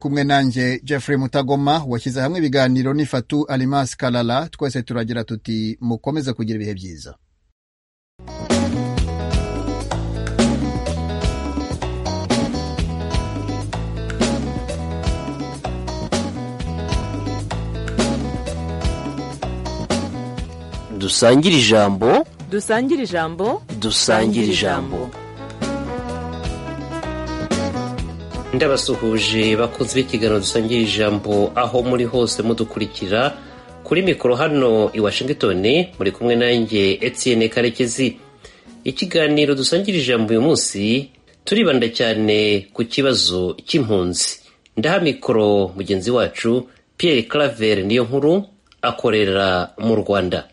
kumwe nanjye Jeffrey Mutagoma washyize hamwe ibiganiro n'ifatu Alimas Kalala twese turagira tuti mukomeze kugira ibihe byiza dusangire ijambo dusangire ijambo dusangire ijambo ndabasuhuje bakunze b'ikiganiro dusangira ijambo aho muri hose mudukurikira kuri mikoro hano i washington muri kumwe nanjye etienne karekezi ikiganiro dusangira ijambo uyu munsi turibanda cyane ku kibazo cy'impunzi ndaha mikoro mugenzi wacu pierre claver niyo nkuru akorera mu rwanda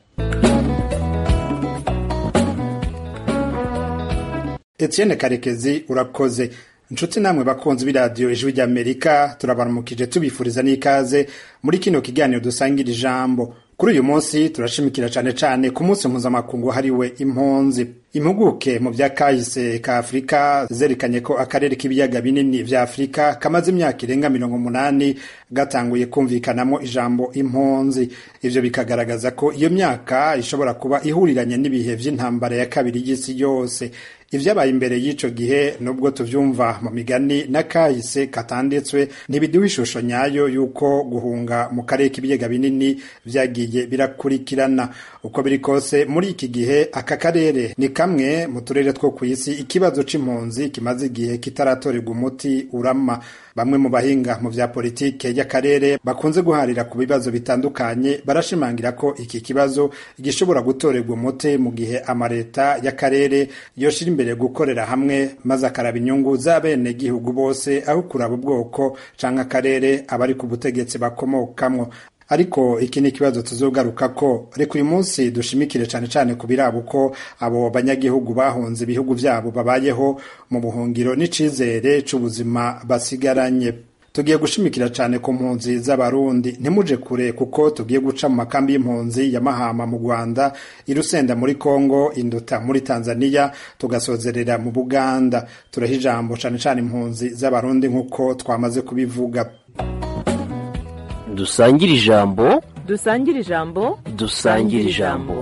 Etienne Karekezi urakoze inshuti namwe bakunzi b'iradiyo ijwi ry'Amerika turabaramukije tubifuriza n'ikaze muri kino kiganiro dusangira ijambo kuri uyu munsi turashimikira cyane cyane ku munsi mpuzamakungu hariwe impunzi impuguke mu bya kahise ka afurika zerekanye ko akarere k'ibiyaga binini vya afurika kamaze imyaka irenga mirongo umunani gatanguye kumvikanamo ijambo impunzi ivyo bikagaragaza ko iyo myaka ishobora kuba ihuriranye n'ibihe vy'intambara ya kabiri y'isi yose ivyabaye imbere y'ico gihe nubwo tuvyumva mu migani n'akahise katanditswe ntibiduha ishusho nyayo y'uko guhunga mu karere k'ibiyaga binini vyagiye birakurikirana uko biri kose muri iki gihe aka karere ni kamwe mu turere two ku isi ikibazo c'impunzi kimaze igihe kitaratorerwa umuti urama bamwe mu bahinga mu vya politike y'akarere bakunze guharira ku bibazo bitandukanye barashimangira ko iki kibazo gishobora gutorerwa umuti mu gihe amareta y'akarere yoshira imbere gukorera hamwe maze akaraba inyungu z'abene gihugu bose aho kuraba ubwoko canke akarere abari ku butegetsi bakomokamwo ariko iki ni ikibazo tuzogaruka ko reka uyu munsi dushimikire cyane cyane ku biraba uko abo banyagihugu bahunze ibihugu vyabo babayeho mu buhungiro n'icizere c'ubuzima basigaranye tugiye gushimikira cyane ku mpunzi z'abarundi ntimuje kure kuko tugiye guca mu makambi y'impunzi ya mahama mu rwanda irusenda muri kongo induta muri tanzania tugasozerera mu buganda turaha ijambo cyane cyane impunzi z'abarundi nk'uko twamaze kubivuga dusangire ijambo dusangire ijambo dusangire ijambo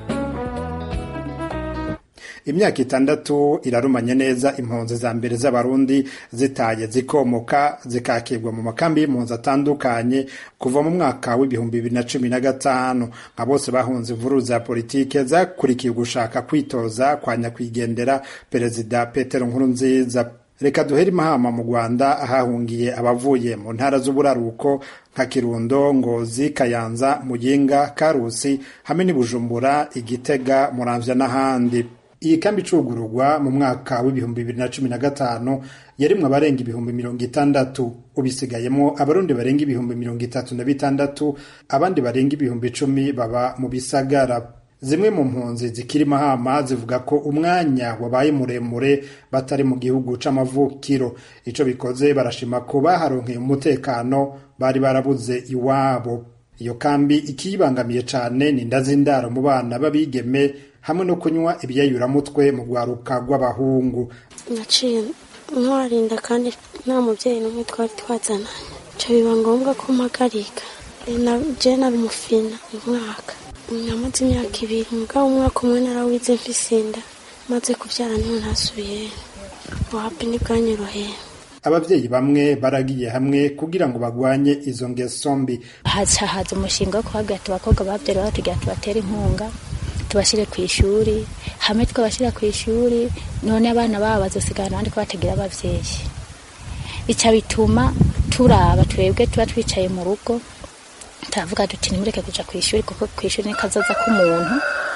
imyaka itandatu irarumanye neza impunzi za mbere z'abarundi zitaye zikomoka zikakirwa mu makambi y'impunzi atandukanye kuva mu mwaka w'ibihumbi bibiri na cumi na gatanu nka bose bahunze imvururu za politike zakurikiye gushaka kwitoza kwa nyakwigendera perezida petero nkurunziza reka duhere imahama mu rwanda ahahungiye abavuye mu ntara z'uburaruko nka kirundo ngozi kayanza muyinga karusi hamwe n'ibujumbura igitega muramvya n'ahandi iyi kambi icugururwa mu mwaka w'ibihumbi bibiri na cumi na gatanu yarimwe abarenga ibihumbi mirongo itandatu ubisigayemo abarundi barenga ibihumbi mirongo itatu na bitandatu abandi barenga ibihumbi icumi baba mu bisagara zimwe mu mpunzi zikiri mahama zivuga ko umwanya wabaye muremure batari mu gihugu c'amavukiro ico bikoze barashima ko baharonkeye umutekano bari barabuze iwabo iyo kambi ikiyibangamiye cane ni inda z'indaro mu bana b'abigeme hamwe no kunywa ibyayuramutwe mu rwaruka rw'abahungu naciye ntwarinda kandi nta mubyeyi n'umwe twari twazananye nca biba ngombwa ko mpagarika je nari umufina umwaka namaze imyaka ibiri mugabo umwaka umwe narawize mfise inda maze kubyara niho ntasubiye wapi ntibwanyoroheye ababyeyi bamwe baragiye hamwe kugira ngo bagwanye izo ngeso mbi haza haza umushinga wo kuhabwira abakobwa babyara batugira tubatere inkunga tubashyire ku ishuri hamwe twabashyira ku ishuri none abana babo bazosigara abandi ko batagira ababyeyi icyo bituma turaba twebwe tuba twicaye mu rugo turavuga duti nimureke kuja ku ishuri kuko ku ishuri ni kazoza k'umuntu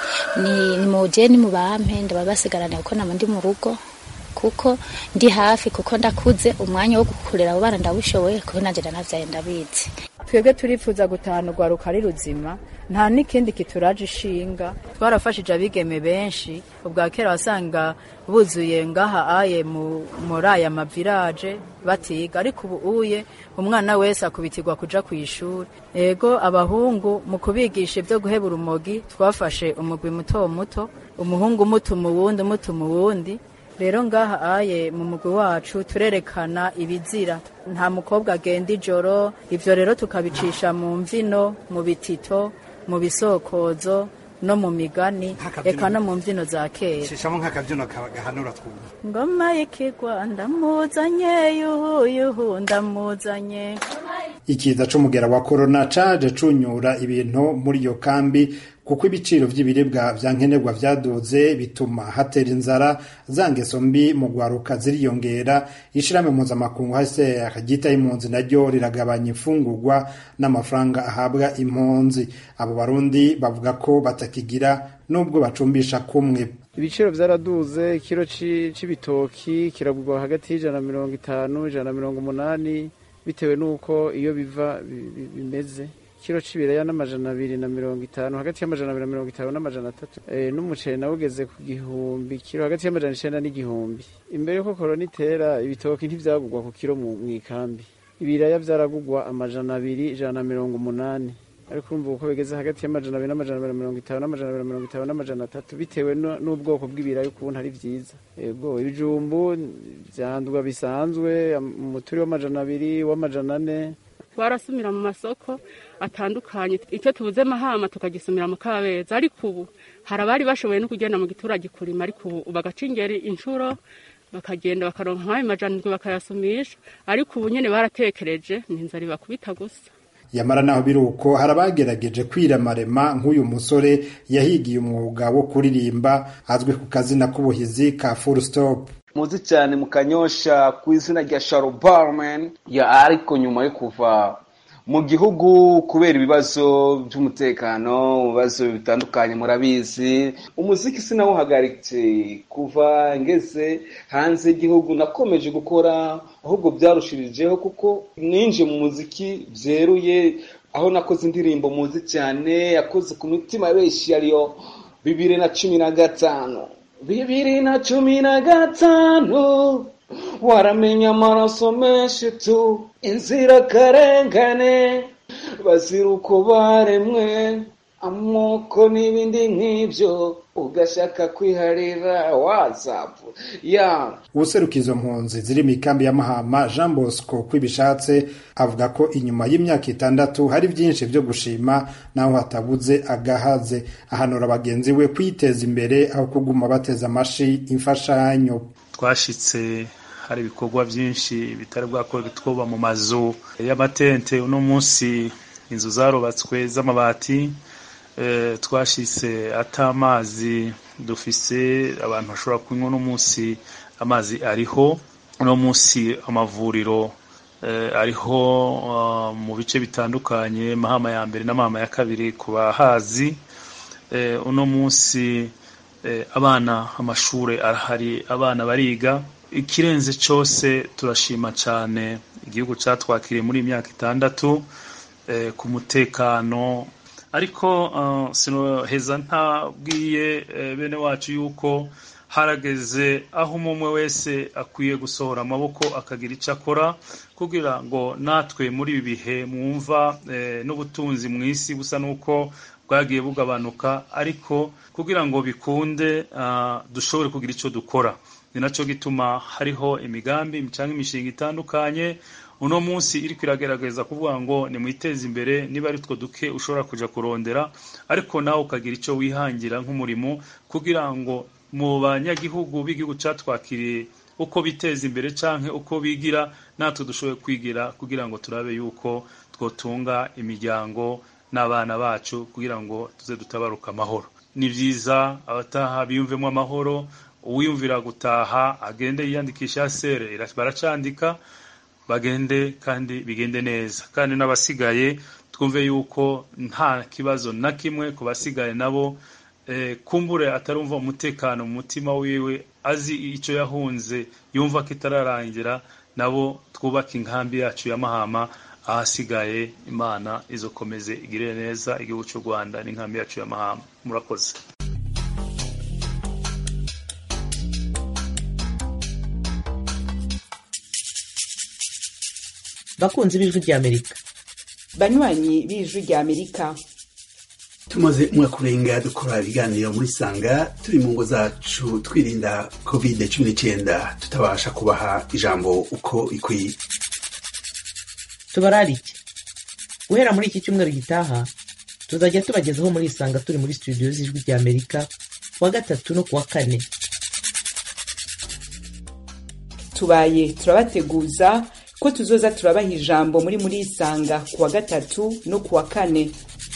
ni ni muje ni mubampe ndaba basigarane kuko nama ndi mu rugo kuko ndi hafi kuko ndakuze umwanya wo gukurera abo bana ndawushoboye kuko nanje ndanavyaye ndabizi twebwe turifuza gutahana urwaruka ari ruzima nta n'ikindi kituraje ishinga twarafashije abigeme benshi ubwa kera wasanga buzuye ngaha aye muri aya mavirage batiga ariko ubu uye umwana wese akubitirwa kuja ku ishuri ego abahungu mu kubigisha ibyo guheba urumogi twafashe umugwi muto muto umuhungu umutuma uwundi umutuma uwundi rero ngaha aye mu mugwi wacu turerekana ibizira nta mukobwa agenda ijoro ivyo rero tukabicisha mu mvino mu bitito mu bisokozo no mu migani Nk'akabyino. eka no mu mvino za kera shishamo nk'akabyino gahanura twumva ngoma y'ikigwa ndamuzanye yuhu yuhu ndamuzanye ikiza c'umugera wa korona caje cunyura ibintu muri iyo kambi kuko ibiciro vy'ibiribwa vya nkenerwa vyaduze bituma hatera inzara za ngeso mbi mu gwaruka ziriyongera ishirahamwe mpuzamakungu HCR ryitaye impunzi naryo riragabanya imfungurwa n'amafaranga ahabwa impunzi abo barundi bavuga ko batakigira nubwo bacumbisha kumwe ibiciro byaraduze ikiro ci- c'ibitoki kiragurwa hagati y'ijana na mirongo itanu ijana na mirongo umunani bitewe n'uko iyo biva bi- bi- bimeze ikiro c'ibiraya n'amajana abiri na mirongo itanu hagati y'amajana abiri na mirongo itanu n'amajana atatu e, n'umuceri nawe ugeze ku gihumbi kiro hagati y'amajana icenda n'igihumbi imbere yuko korona itera ibitoki ntivyagurwa ku kiro mu mw'ikambi ibiraya vyaragurwa amajana abiri ijana na mirongo umunani ariko urumva uko bigeze hagati y'amajana abiri n'amajana abiri na mirongo itanu n'amajana abiri na mirongo itanu n'amajana atatu bitewe nu- n'ubwoko bw'ibirayi ukuntu ari vyiza yego ibijumbu vyandwa bisanzwe am- umuturi w'amajana abiri w'amajana ane twarasumira mu masoko atandukanye icyo tubuze mahama tukagisumira mu kabeza ariko ubu hari abari bashoboye no kugenda mu giturage kurima ariko ubu bagaca ingeri inshuro bakagenda bakaronka nk'ayo majana indwi bakayasumisha ariko ubu nyene baratekereje ni inzara ibakubita gusa yamara naho biri uko hari abagerageje kwiramarema nk'uyu musore yahigiye umwuga wo kuririmba azwi ku kazina k'ubuhizi ka full stop muzi cyane mu kanyosha ku izina rya Sharo Barman ya ariko nyuma yo kuva mu gihugu kubera ibibazo by'umutekano ibibazo bitandukanye murabizi umuziki sinawuhagaritse kuva ngeze hanze y'igihugu nakomeje gukora ahubwo byarushirijeho kuko ninje mu muziki byeruye aho nakoze indirimbo muzi cyane yakoze ku mitima benshi ariyo bibiri na cumi na gatanu bibiri na cumi na gatanu waramenya amaraso menshi tu inzirakarengane bazira uko baremwe amoko n'ibindi nk'ibyo ugashaka kwiharira wazapu ya ubuseruka izo mpunzi ziri mu ikambi ya mahama jean bosco kwibishatse avuga ko inyuma y'imyaka itandatu hari byinshi byo gushima naho hatabuze agahaze ahanura bagenzi we kwiteza imbere aho kuguma bateza amashi imfashanyo twashitse hari ibikorwa byinshi bitari bwakorwa twoba mu mazu y'amatente uno munsi inzu zarubatswe z'amabati eh, twashitse ata amazi dufise abantu bashobora kunywa uno munsi amazi ariho uno munsi amavuriro eh, ariho uh, mu bice bitandukanye mahama ya mbere n'amahama ya kabiri ku bahazi eh, uno munsi eh, abana amashure arahari abana bariga ikirenze cyose turashima cyane igihugu cyatwakiriye muri iyi myaka itandatu eh, ku mutekano ariko uh, sinoheza ntabwiye eh, bene wacu yuko harageze aho umwe wese akwiye gusohora amaboko akagira icyo akora kugira ngo natwe muri ibi bihe mwumva eh, n'ubutunzi mu isi busa n'uko bwagiye bugabanuka ariko kugira ngo bikunde uh, dushobore kugira icyo dukora ni nacyo gituma hariho imigambi cyangwa imishinga itandukanye uno munsi iri kwiragerageza kuvuga ngo nimwiteze imbere niba ari two duke ushobora kujya kurondera ariko nawe ukagira icyo wihangira nk'umurimo kugira ngo mu banyagihugu b'igihugu cyatwakiriye uko biteza imbere cyangwa uko bigira natwe dushoboye kwigira kugira ngo turabe yuko twotunga imiryango n'abana bacu kugira ngo tuze dutabaruka amahoro ni byiza abataha biyumvemo amahoro uwiyumvira gutaha agende yiyandikisha sere baracandika bagende kandi bigende neza kandi n'abasigaye twumve yuko nta kibazo na kimwe ku basigaye nabo kumbure atarumva umutekano mu mutima wiwe azi icyo yahunze yumva ko itararangira nabo twubake inkambi yacu ya mahama ahasigaye imana izokomeze igire neza igihugu cy'u rwanda n'inkambi yacu ya mahama murakoze bakunzi b'ijwi ry'amerika banywanyi b'ijwi ry'amerika tumaze umwaka urenga dukora ibiganiro muri sanga turi mu ngo zacu twirinda covid cumi n'icyenda tutabasha kubaha ijambo uko ikwiye tubararike guhera muri iki cyumweru gitaha tuzajya tubagezaho muri isanga turi muri studio z'ijwi rya amerika kuwa gatatu no kuwa kane tubaye turabateguza ko tuzoza turabaha ijambo muri muri isanga kuwa gatatu no kuwa kane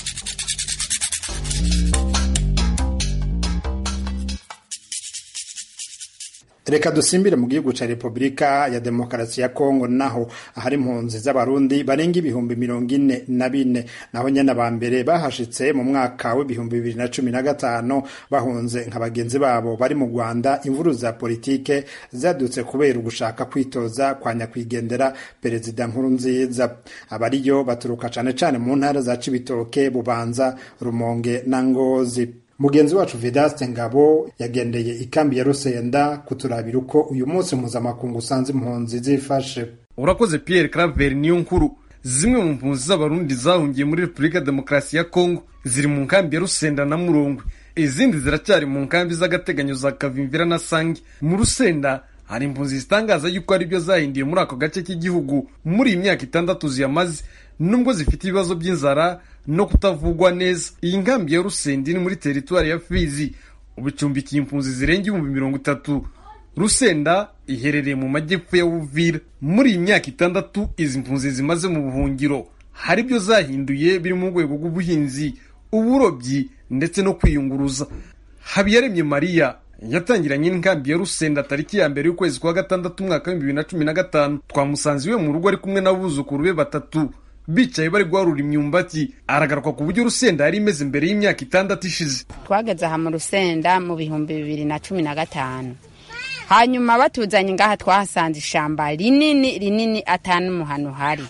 reka dusimbire mu gihugu ca repubulika ya demokarasi ya kongo naho ahari impunzi z'abarundi barenga ibihumbi mirongo ine na bine naho nyene aba mbere bahashitse mu mwaka w'ibihumbi bibiri na cumi na gatanu bahunze nka bagenzi babo bari mu rwanda imvuru za politike zadutse kubera ugushaka kwitoza kwa nyakwigendera perezida nkuru nziza abariyo baturuka cane cane mu ntara za cibitoke bubanza rumonge na ngozi mugenzi wacu vedaste ngabo yagendeye ikambi ya rusenda kuturabira uko uyu munsi mpuzamakungu usanze impunzi zifashe urakoze pierre claver niyo nkuru zimwe mu mpunzi z'abarundi zahungiye muri repubulika demokarasi ya kongo ziri mu nkambi ya rusenda na murongwe izindi ziracyari mu nkambi z'agateganyo za kavimvira na sange mu rusenda hari impunzi zitangaza yuko ari byo zahindiye muri ako gace k'igihugu muri iyi myaka itandatu ziyamaze nubwo zifite ibibazo by'inzara no kutavugwa neza iyi nkambi ya rusenda iri muri teritwari ya fizi ubu icumbikiye impunzi zirenga ibihumbi mirongo itatu rusenda iherereye mu majyepfo ya uvira muri iyi myaka itandatu izi mpunzi zimaze mu buhungiro hari ibyo zahinduye biri mu rwego rw'ubuhinzi uburobyi ndetse no kwiyunguruza habiyaremye mariya yatangiranye n'inkambi ya rusenda tariki ya mbere y'ukwezi kwa gatandatu umwaka w'ibihumbi bibiri na cumi na gatanu twamusanze iwe mu rugo ari kumwe n'abuzukuru be batatu bicaye bari guharura imyumbati aragaruka ku buryo rusenda yari imeze mbere y'imyaka itandatu ishize twageze aha mu rusenda mu bihumbi bibiri na cumi na gatanu hanyuma batuzanye ngaha twahasanze ishamba rinini rinini atanumuntu uhari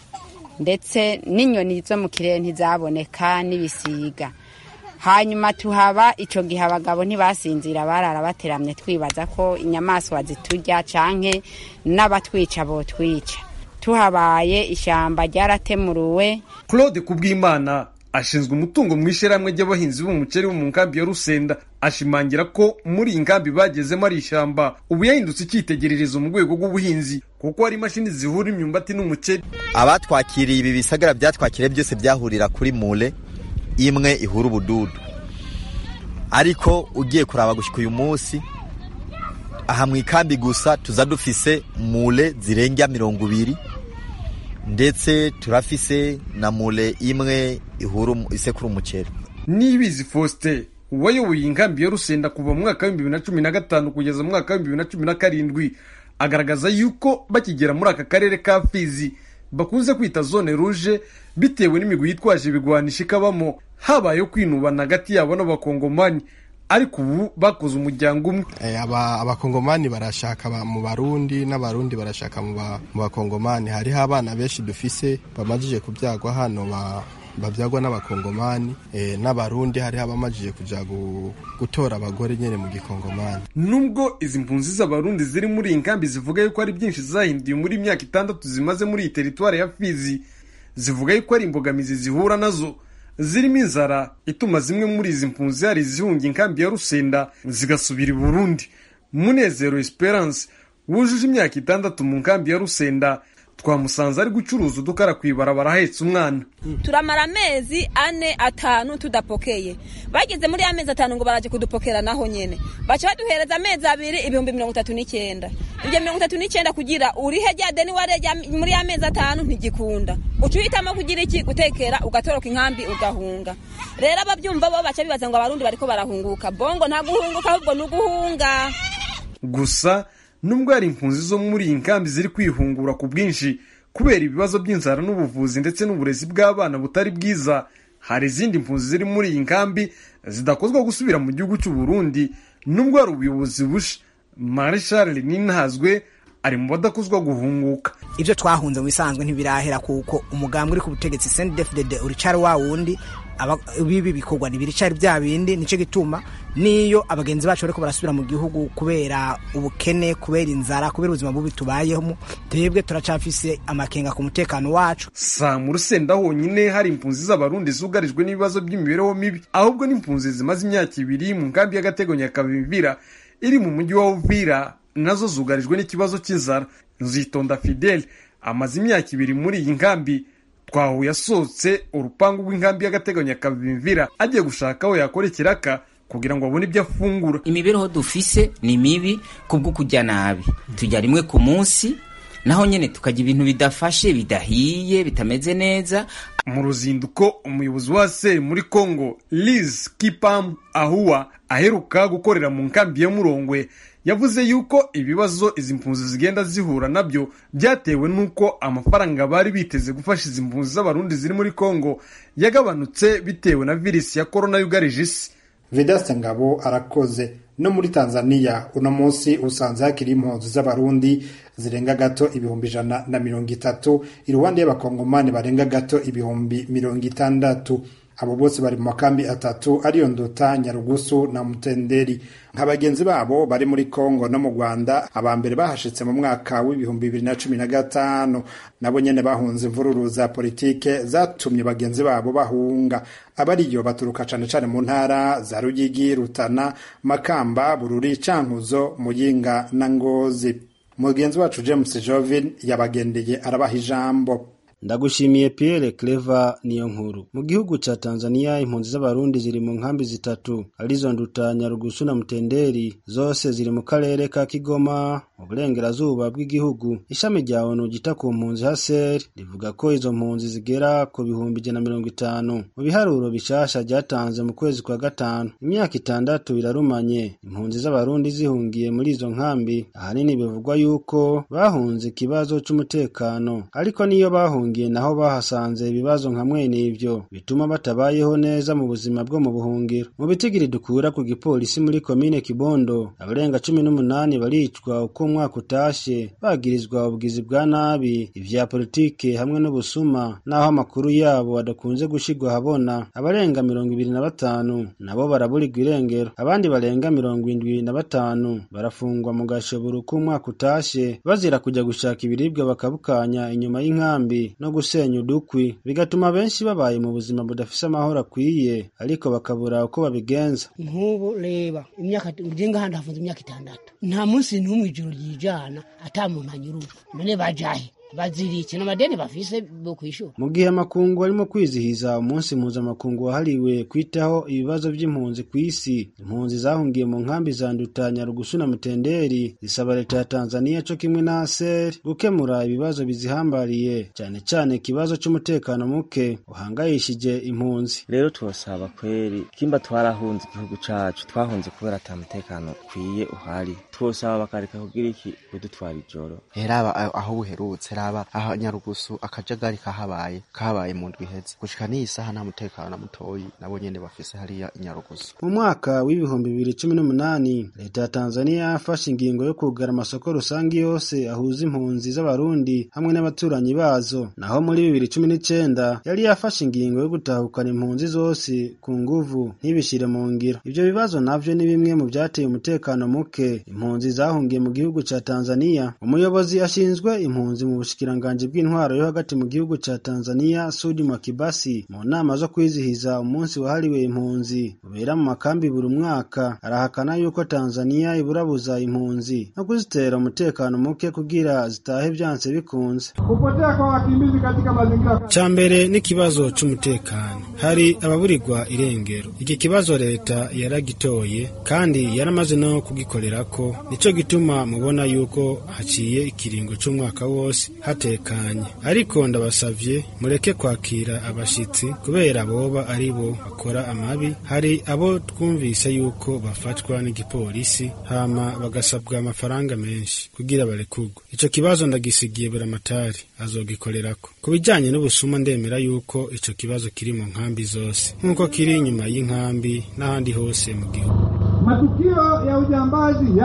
ndetse n'inyoni zo mu kirere ntizaboneka n'ibisiga hanyuma tuhaba icyo gihe abagabo ntibasinzira barara bateramye twibaza ko inyamaswa ziturya canke n'abatwica botwica tuhabaye ishyamba ryaratemuruwe claude kubwimana ashinzwe umutungo mu ishyirahamwe ry'abahinzi b'umuceri bo mu nkambi ya rusenda ashimangira ko muri iyi nkambi bagezemo ari ishyamba ubu yahindutse icyitegererezo mu rwego rw'ubuhinzi kuko hari imashini zihura imyumbati n'umuceri abatwakiriye ibi bisagara byatwakiriye byose byahurira kuri mure imwe ihura ubududu ariko ugiye kuraba gushyika uyu munsi aha mu ikambi gusa tuza dufise mure zirenga mirongo ibiri ndetse turafise na mure imwe ihura isekura umuceri nibizi faustin wayoboye inkambi ya rusenda kuva mu mwaka w'ibihumbi bibiri na cumi na gatanu kugeza mu mwaka w'ibihumbi bibiri na cumi na karindwi agaragaza yuko bakigera muri aka karere ka fizi bakunze kwita zone ruje bitewe n'imigwi yitwaje ibigwanisha ikabamo habayeho kwinubana hagati yabo n'abakongomani ariko ubu bakoze umuryango umwe abakongomani barashaka mu barundi n'abarundi barashaka mu bakongomani hariho abana benshi dufise bamajije kubyagwa hano babyagwa n'abakongomani n'abarundi hariho abamajije kujya gutora abagore nyine mu gikongomani nubwo izi mpunzi z'abarundi ziri muri iyi nkambi zivuga yuko ari byinshi zahinduye muri imyaka itandatu zimaze muri iyi teritwari ya fizi zivuga yuko ari imbogamizi zihura nazo zirimo inzara ituma zimwe muri izi mpunzi hari izihunga inkambi ya rusenda zigasubira i burundi munezero esperance wujuje imyaka itandatu mu nkambi ya rusenda twamusanze ari gucuruza udukara ku ibarabara ahetse umwana turamara amezi ane atanu tudapokeye bageze muri ya mezi atanu ngo baraje kudupokera naho nyene baca baduhereza amezi abiri ibihumbi mirongo itatu n'icyenda ibyo mirongo itatu n'icyenda kugira urihe rya deni wareja muri ya mezi atanu ntigikunda uca uhitamo kugira iki gutekera ugatoroka inkambi ugahunga rero ababyumva bo baca bibaza ngo abarundi bariko barahunguka bongo nta guhunguka ahubwo ni uguhunga gusa nubwo hari impunzi zo muri iyi nkambi ziri kwihungura ku bwinshi kubera ibibazo by'inzara n'ubuvuzi ndetse n'uburezi bw'abana butari bwiza hari izindi mpunzi ziri muri iyi nkambi zidakozwa gusubira mu gihugu cy'u Burundi nubwo hari ubuyobozi busha marshal ninazwe ari mu badakuzwa guhunguka ibyo twahunze mu bisanzwe ntibirahera kuko umugambwe uri ku butegetsi sendefudede uricari wa wundi bibi bikorwa ntibiricari bya bindi nicyo gituma niyo abagenzi bacu bariko barasubira mu gihugu kubera ubukene kubera inzara kubera ubuzima bubi tubayemo twebwe turacafise amakenga ku mutekano wacu sa mu rusenda honyine hari impunzi z'abarundi zugarijwe n'ibibazo by'imibereho mibi ahubwo n'impunzi zimaze imyaka ibiri mu nkambi y'agateganyo ya kavimvira iri mu mujyi wa uvira nazo zugarijwe n'ikibazo cy'inzara nzitonda fidele amaze imyaka ibiri muri iyi nkambi twahuye asohotse urupangu rw'inkambi y'agateganyo ya kavimvira agiye gushaka aho yakora ikiraka kugira ngo abone ibyo afungura imibereho dufise ni mibi kubwo kujya nabi tujya rimwe ku munsi naho nyine tukajya ibintu bidafashe bidahiye bitameze neza mu ruzinduko umuyobozi wa seri muri congo liz kipam ahuwa aheruka gukorera mu nkambi ya murongwe yavuze yuko ibibazo izi mpunzi zigenda zihura nabyo byatewe n'uko amafaranga bari biteze gufasha izi mpunzi z'abarundi ziri muri congo yagabanutse bitewe na virisi ya korona yugarije isi vedaste ngabo arakoze no muri tanzania uno munsi usanze hakiri impunzi z'abarundi zirenga gato ibihumbi ijana na mirongo itatu iruhande y'abakongomani barenga gato ibihumbi mirongo itandatu abo bose bari mu makambi atatu ariyo nduta nyarugusu na mutenderi nka bagenzi babo bari muri kongo no mu rwanda aba mbere bahashitse mu mwaka w'ibihumbi bibiri na cumi na gatanu nabo nyene bahunze imvururu za politike zatumye bagenzi babo bahunga abariyo baturuka cane cane mu ntara za ruyigi rutana makamba bururi cankuzo muyinga na ngozi mugenzi wacu james jovin yabagendeye arabaha ijambo ndagushimiye Pierre Clever niyo nkuru mu gihugu ca Tanzania impunzi z'abarundi ziri mu nkambi zitatu arizo nduta Nyarugusu na Mutenderi zose ziri mu karere ka Kigoma mu burengerazuba bw'igihugu ishami rya ONU gita ku mpunzi HCR rivuga ko izo mpunzi zigera ku bihumbi ijana mirongo itanu mu biharuro bishasha ryatanze mu kwezi kwa gatanu imyaka itandatu irarumanye impunzi z'abarundi zihungiye muri izo nkambi ahanini bivugwa yuko bahunze ikibazo c'umutekano ariko niyo bahungiye bahungiye naho bahasanze ibibazo nka mwene ivyo bituma batabayeho neza mu buzima bwo mu buhungiro mu bitigiri dukura ku gipolisi muri komine kibondo abarenga cumi n'umunani baricwa uko umwaka utashe bagirizwa ubugizi bwa nabi ivya politike hamwe n'ubusuma naho amakuru yabo adakunze gushigwa habona abarenga mirongo ibiri na batanu nabo baraburirwa irengero abandi barenga mirongo indwi na batanu barafungwa mu gashoboro k'umwaka utashe bazira kujya gushaka ibiribwa bakabukanya inyuma y'inkambi no gusenya udukwi bigatuma benshi babaye mu buzima budafise amahoro akwiye ariko bakabura uko babigenza nk'ubu reba imyaka ngenga handi hafunze imyaka itandatu nta munsi n'umwe ijoro ryijana ata muntu anyurujwe none bajahe bazirike n'amadeni bafise bo kwishura mu gihe amakungu arimo kwizihiza umunsi mpuzamakungu wahariwe kwitaho ibibazo by'impunzi ku isi impunzi zahungiye mu nkambi za nduta nyarugusu na mutenderi zisaba leta ya tanzania co kimwe na aser gukemura ibibazo bizihambariye cyane cyane ikibazo c'umutekano muke uhangayishije impunzi rero tubasaba kweri kimba twarahunze igihugu cacu twahunze kubera ata mutekano ukwiye uhari twosaba bakareka kugira iki kudutwara ijoro heraba aho buherutse raba aho nyarugusu akajagari kahabaye kahabaye mu ndwi iheze gushika n'iyi saha nta mutekano na mutoyi nabo nyene bafise hariya inyarugusu mu mwaka w'ibihumbi bibiri cumi n'umunani leta ya tanzania yafashe ingingo yo kugara amasoko rusange yose ahuza impunzi z'abarundi hamwe n'abaturanyi bazo naho muri bibiri cumi n'icenda yari yafashe ingingo yo gutahukana impunzi zose ku nguvu ntibishire mu ngiro ivyo bibazo navyo ni bimwe mu vyateye umutekano muke impunzi zahungiye mu gihugu ca tanzania umuyobozi ashinzwe impunzi mu bushikiranganji bw'intwaro yo hagati mu gihugu ca Tanzania Sudi Mwakibasi mu nama zo kwizihiza umunsi wahariwe impunzi ubera mu makambi buri mwaka arahakana yuko Tanzania iburabuza impunzi no kuzitera umutekano muke kugira zitahe vyanse bikunze kupotea kwa wakimbizi katika mazingira ca mbere n'ikibazo c'umutekano hari ababurirwa irengero iki kibazo leta yaragitoye kandi yaramaze no kugikorerako nico gituma mubona yuko haciye ikiringo c'umwaka wose hatekanye ariko ndabasavye mureke kwakira abashitsi kubera boba ari bo bakora amabi hari abo twumvise yuko bafatwa n'igipolisi hama bagasabwa amafaranga menshi kugira barekurwe ico kibazo ndagisigiye buramatari azogikorerako ku bijanye n'ubusuma ndemera yuko ico kibazo kiri mu nkambi zose nk'uko kiri inyuma y'inkambi n'ahandi hose mu gihugu matukio ya ujambazi yapo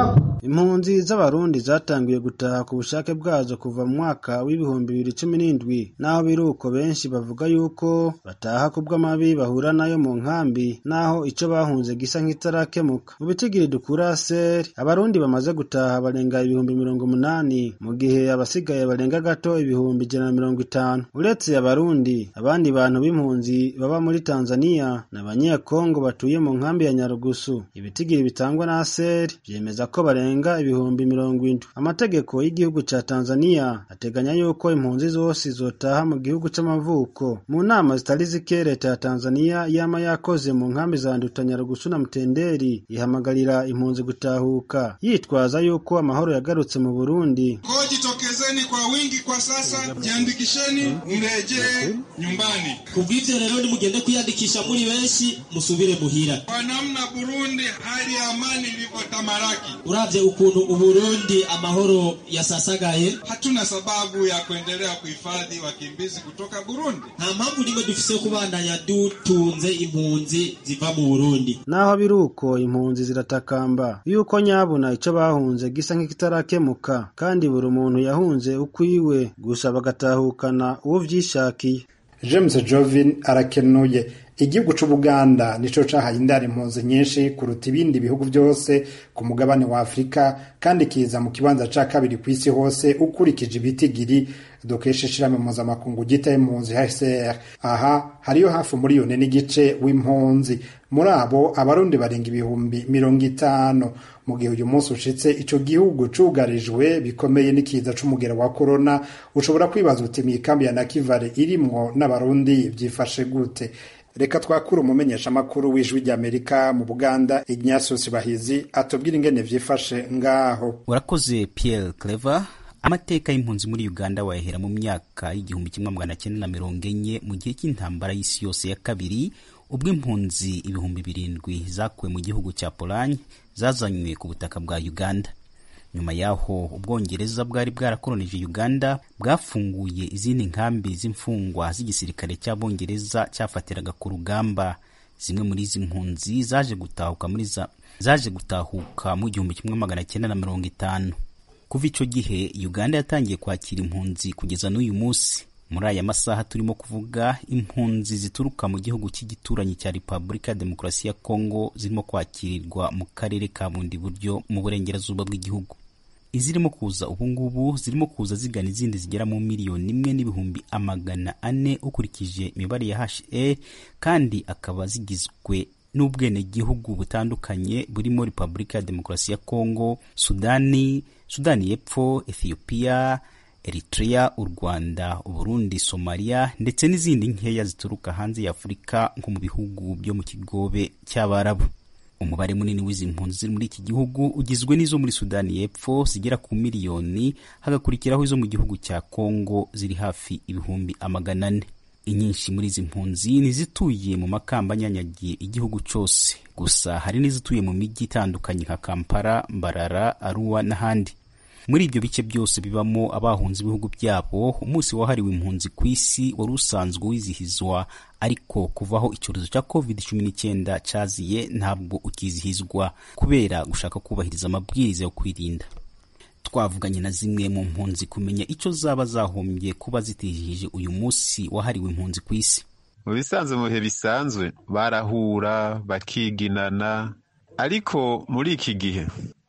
impunzi z'abarundi zatangiye gutaha ku bushake bwazo kuva mu mwaka w'ibihumbi bibiri cumi n'indwi naho biri uko benshi bavuga yuko bataha kubw'amabi bahura nayo mu nkambi naho ico bahunze gisa nk'itarakemuka mu bitigiri dukura seri abarundi bamaze gutaha barenga ibihumbi mirongo umunani mu gihe abasigaye barenga gato ibihumbi ijana na mirongo itanu uretse abarundi abandi bantu b'impunzi baba muri tanzania ni abanyekongo batuye mu nkambi ya nyarugusu ibitigiri bitangwa na seri vyemeza ko barenga ibihumbi mirongo indwi amategeko y'igihugu ca tanzania ateganya yuko impunzi zose zotaha mu gihugu c'amavuko mu nama zitari zike leta ya tanzania yama yakoze mu nkambi za nduta nyarugusu na mutenderi ihamagarira impunzi gutahuka yitwaza yuko amahoro yagarutse mu burundi Kwa jitokezeni kwa wingi kwa sasa, jiandikisheni mrejee nyumbani. kubw'ivyo rero nimugende kwiyandikisha muri benshi musubire muhira Kwa namna Burundi hali ya amani ilivyotamalaki, uravye ukuntu uburundi amahoro yasasagaye hatuna sababu ya kuendelea kuhifadhi wakimbizi kutoka Burundi. nta mpamvu nimwe dufise yo kubandanya dutunze impunzi ziva mu burundi naho biri uko impunzi ziratakamba yuko nyabuna ico bahunze gisa nk'ikitarakemuka kandi buri muntu yahunze ukwiwe gusa bagatahukana uwo vyishakiye james jovin arakenuye igihugu c'ubuganda nico cahaye indaro impunzi nyinshi kuruta ibindi bihugu byose ku mugabane wa afurika kandi kiza mu kibanza ca kabiri ku isi hose ukurikije ibitigiri dukesha ishirahamwe mpuzamakungu gita impunzi hcr aha hariyo hafi umuriyoni n'igice w'impunzi muri abo abarundi barenga ibihumbi mirongo itanu mu gihe uyu munsi ushitse ico gihugu cugarijwe bikomeye n'ikiza c'umugera wa korona ushobora kwibaza uti mikambi ya nakivale irimwo n'abarundi vyifashe gute reka twakure umumenyeshamakuru w'ijwi ry'amerika mu buganda ignatius bahizi atubwira ingene vyifashe ngaho urakoze pierre clever amateka y'impunzi muri uganda wayahera mu myaka y'igihumbi kimwe magana cyenda na mirongo enye mu gihe cy'intambara y'isi yose ya kabiri ubwo impunzi ibihumbi birindwi zakuwe mu gihugu cya polanye zazanywe ku butaka bwa uganda nyuma y'aho ubwongereza bwari bwarakolonije uganda bwafunguye izindi nkambi z'imfungwa z'igisirikare cy'abongereza cyafatiraga ku rugamba zimwe muri izi mpunzi zaje gutahuka muri za zaje gutahuka mu gihumbi kimwe magana cyenda na mirongo itanu kuva icyo gihe uganda yatangiye kwakira impunzi kugeza n'uyu munsi muri aya masaha turimo kuvuga impunzi zituruka mu gihugu cy'igituranyi cya repubulika ya demokarasi ya kongo zirimo kwakirirwa mu karere ka bundi buryo mu burengerazuba bw'igihugu izirimo kuza ubungubu zirimo kuza zigana izindi zigera mu miliyoni imwe n'ibihumbi amagana ane ukurikije imibare ya HA kandi akaba zigizwe n'ubwenegihugu butandukanye burimo repubulika ya demokarasi ya kongo sudani sudani y'epfo ethiopia eritrea u rwanda uburundi somaliya ndetse n'izindi nkeya zituruka hanze ya afurika nko mu bihugu byo mu kigobe cy'abarabu umubare munini w'izi mpunzi ziri muri iki gihugu ugizwe n'izo muri sudani y'epfo zigera ku miliyoni hagakurikiraho izo mu gihugu cya kongo ziri hafi ibihumbi amagana ane inyinshi muri izi mpunzi nizituye mu makamba anyanyagiye igihugu cyose gusa hari n'izituye mu mijyi itandukanye nka kampala mbarara aruwa n'ahandi muri ibyo bice byose bibamo abahunze ibihugu byabo umunsi wahariwe impunzi ku isi wari usanzwe wizihizwa ariko kuvaho icyorezo cya covid cumi n'icyenda cyaziye ntabwo ukizihizwa kubera gushaka kubahiriza amabwiriza yo kwirinda twavuganye na zimwe mu mpunzi kumenya icyo zaba zahombye kuba zitihije uyu munsi wahariwe impunzi ku isi mu bisanzwe mu bihe bisanzwe barahura bakiginana ariko muri iki gihe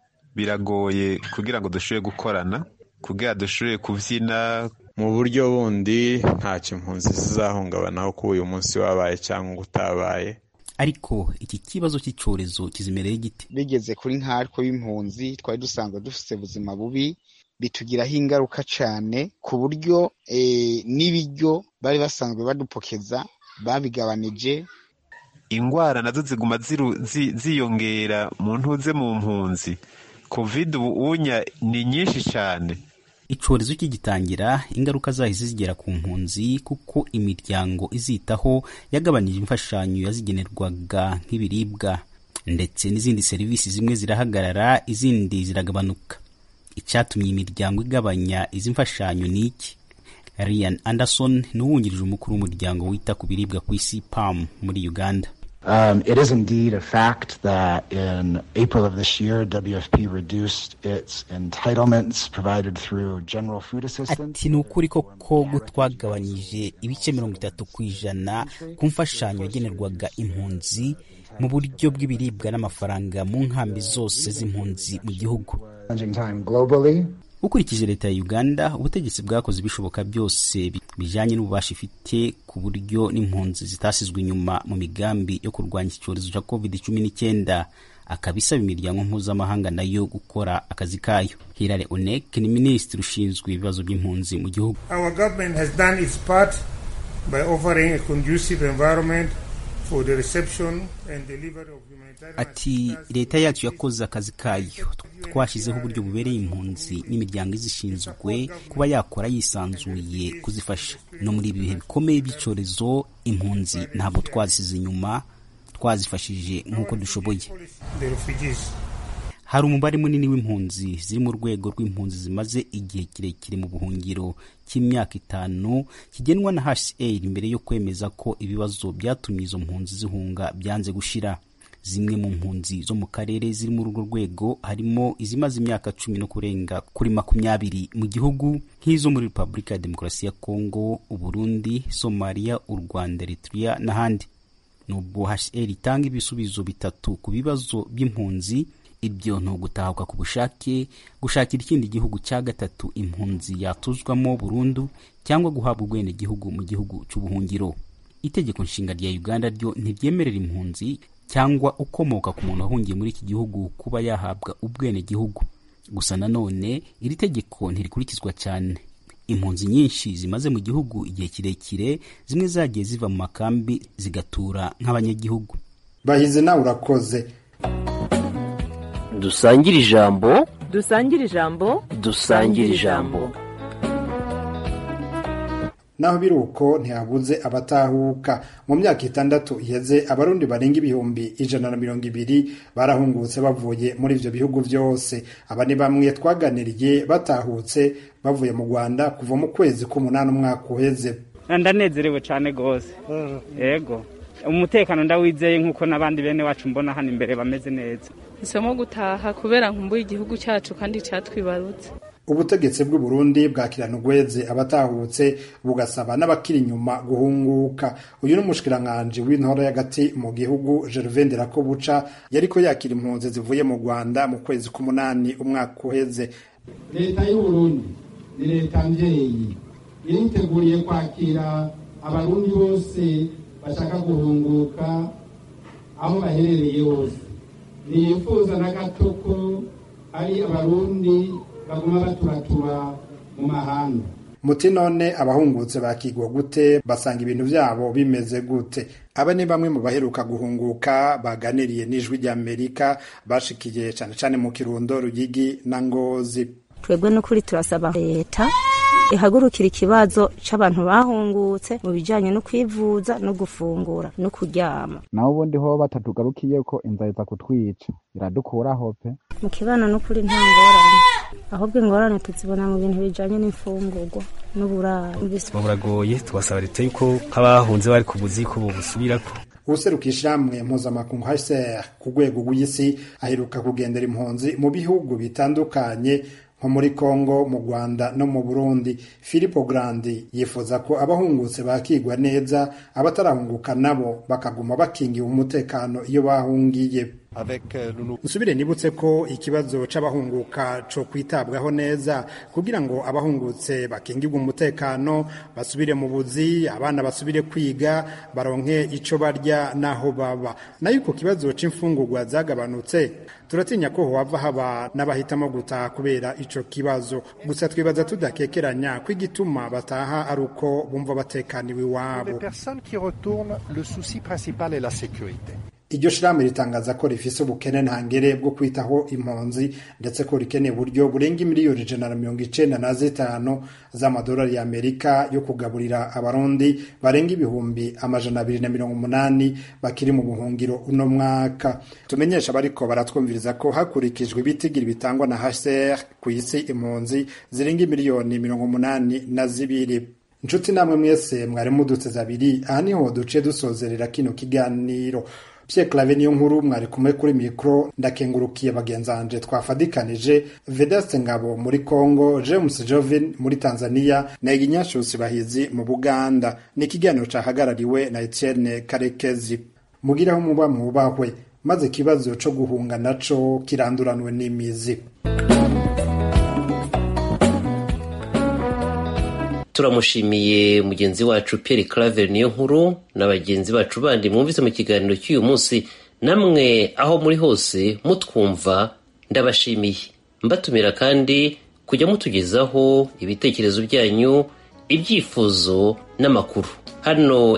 biragoye kugira ngo dushobore gukorana kugira dushobore kubyina mu buryo bundi ntacyo impunzi zizahungabanaho kuba uyu munsi wabaye cyangwa utabaye ariko iki kibazo cy'icyorezo kizimereye gite bigeze kuri nkatwe b'impunzi twari dusanzwe dufite ubuzima bubi bitugiraho ingaruka cyane ku buryo n'ibiryo bari basanzwe badupokeza babigabanije ingwara nazo ziguma ziyongera mu ntuze mu mpunzi covid ubu unya ni nyinshi cyane icyorezo kigitangira ingaruka zahise zigera ku mpunzi kuko imiryango izitaho yagabanije imfashanyo yazigenerwaga nk'ibiribwa ndetse n'izindi serivisi zimwe zirahagarara izindi ziragabanuka icyatumye imiryango igabanya izi mfashanyo ni iki Ryan Anderson ni uwungirije umukuru w'umuryango wita ku biribwa ku isi PAM muri Uganda Um, it is indeed a fact that in April of this year, WFP reduced its entitlements provided through general food assistance. ati ni ukuri koko ko twagabanyije ibice mirongo itatu ku ijana ku mfashanyo yagenerwaga impunzi mu buryo bw'ibiribwa n'amafaranga mu nkambi zose z'impunzi mu gihugu ukurikije leta ya uganda ubutegetsi bwakoze ibishoboka byose bijyanye n'ububasha ifite ku buryo n'impunzi zitasizwe inyuma mu migambi yo kurwanya iki cyorezo cya covid cumi n'icyenda akaba isaba imiryango mpuzamahanga nayo gukora akazi kayo hirare onek ni minisitiri ushinzwe ibibazo by'impunzi mu gihugu Our government has done its part by offering a conducive environment for the reception and delivery of humanitarian ati leta yacu yakoze akazi kayo twashyizeho uburyo bubereye impunzi n'imiryango izishinzwe kuba yakora yisanzuye kuzifasha no muri ibi bihe bikomeye by'icyorezo impunzi ntabwo twazisize inyuma twazifashije nk'uko dushoboye the refugees. hari umubare munini w'impunzi ziri mu rwego rw'impunzi zimaze igihe kirekire mu buhungiro cy'imyaka itanu kigenwa na hcr mbere yo kwemeza ko ibibazo byatumye izo mpunzi zihunga byanze gushira zimwe mu mpunzi zo mu karere ziri muri urwo rwego harimo izimaze imyaka cumi no kurenga kuri makumyabiri mu gihugu nk'izo muri repubulika ya demokarasi ya kongo uburundi somaliya u rwanda eritrea n'ahandi nubwo hcr itanga ibisubizo bitatu ku bibazo by'impunzi ibyo ni ugutahuka ku bushake gushakira ikindi gihugu cya gatatu impunzi yatuzwamo burundu cyangwa guhabwa ubwenegihugu mu gihugu cy'ubuhungiro itegeko nshinga rya uganda ryo ntiryemerera impunzi cyangwa ukomoka ku muntu wahungiye muri iki gihugu kuba yahabwa ubwenegihugu gusa nanone iri tegeko ntirikurikizwa cyane impunzi nyinshi zimaze mu gihugu igihe kirekire zimwe zagiye ziva mu makambi zigatura nk'abanyagihugu bahize nawe urakoze dusangire ijambo dusangire ijambo dusangire ijambo naho biri uko ntihabuze abatahuka mu myaka itandatu iheze abarundi barenga ibihumbi ijana na mirongo ibiri barahungutse bavuye muri ivyo bihugu byose aba ni bamwe twaganiriye batahutse bavuye mu rwanda kuva mu kwezi k'umunani umwaka uheze ndanezerewe cyane rwose yego umutekano ndawizeye nk'uko n'abandi bene wacu mbona hano imbere bameze neza hisemo gutaha kubera nkumbuye igihugu cyacu kandi cyatwibarutse ubutegetsi bw'u Burundi bwakirana ugweze abatahutse bugasaba n'abakiri inyuma guhunguka uyu ni umushikiranganji w'intora y'agati mu gihugu Gervain Nderakobuca yariko yakira impunzi zivuye mu Rwanda mu kwezi k'umunani umwaka uheze leta y'u Burundi ni leta mvyeyi iriteguriye kwakira abarundi bose bashaka guhunguka aho baherereye hose ntiyifuza na gato ko ari abarundi baguma baturatura mu mahanga muti none abahungutse bakigwa gute basanga ibintu byabo bimeze gute aba ni bamwe mu baheruka guhunguka baganiriye n'ijwi ry'amerika bashikiye cyane cyane mu kirundo rugigi na ngozi twebwe n'ukuri turasaba leta ihagurukira ikibazo c'abantu bahungutse mu bijanye no kwivuza no gufungura no kuryama naho ubundi ho batatugarukiye ko inzara iza kutwica iradukuraho pe mu kibano n'ukuri nta ngorane ahubwo ingorane tuzibona mu bintu bijanye n'imfungurwa n'uburaro buragoye tubasaba leta yuko nk'abahunze bari ku buzi ko bubusubirako useruka ishamwe mpuzamakungu HCR ku rwego rw'isi aheruka kugendera impunzi mu bihugu bitandukanye nko muri Congo mu Rwanda no mu Burundi Filippo Grandi yifuza ko abahungutse bakigwa neza abatarahunguka nabo bakaguma bakingiwe umutekano iyo bahungiye nsubire nibutse ko ikibazo c'abahunguka co kwitabwaho neza kugira ngo abahungutse bakingirwe umutekano basubire mu buzi abana basubire kwiga baronke ico barya naho baba nayo ku kibazo c'imfungurwa zagabanutse turatinya ko hohava haba n'abahitamo gutaha kubera ico kibazo gusa twibaza tudakekeranya ko igituma bataha ari uko bumva batekaniwe iwabo iryo shirahamwe ritangaza ko rifise ubukene ntangere bwo kwitaho impunzi ndetse ko rikeneye uburyo burenga miliyoni ijana na mirongo icenda na zitanu z'amadolari y'amerika yo kugaburira abarundi barenga ibihumbi amajana abiri na mirongo umunani bakiri mu buhungiro uno mwaka tumenyesha abariko baratwumviriza ko hakurikijwe ibitigiri bitangwa na hcr ku isi impunzi zirenga miliyoni mirongo umunani na zibiri inshuti namwe mwese mwari muduteze abiri aha niho duce dusozerera kino kiganiro Pierre Claver niyo nkuru mwari kumwe kuri mikro ndakengurukiye bagenzanje twafadikanije Vedaste Ngabo muri Congo James Jovin muri Tanzania na Iginyashusi Bahizi mu Buganda ni ikiganiro cahagarariwe na Etienne Karekezi mugiraho muba mwubahwe maze ikibazo co guhunga naco kiranduranwe n'imizi turamushimiye mugenzi wacu Pierre Claver niyo nkuru na bagenzi bacu bandi mwumvise mu kiganiro cy'uyu munsi namwe aho muri hose mutwumva ndabashimiye mbatumira kandi kujya mutugezaho ibitekerezo byanyu ibyifuzo n'amakuru hano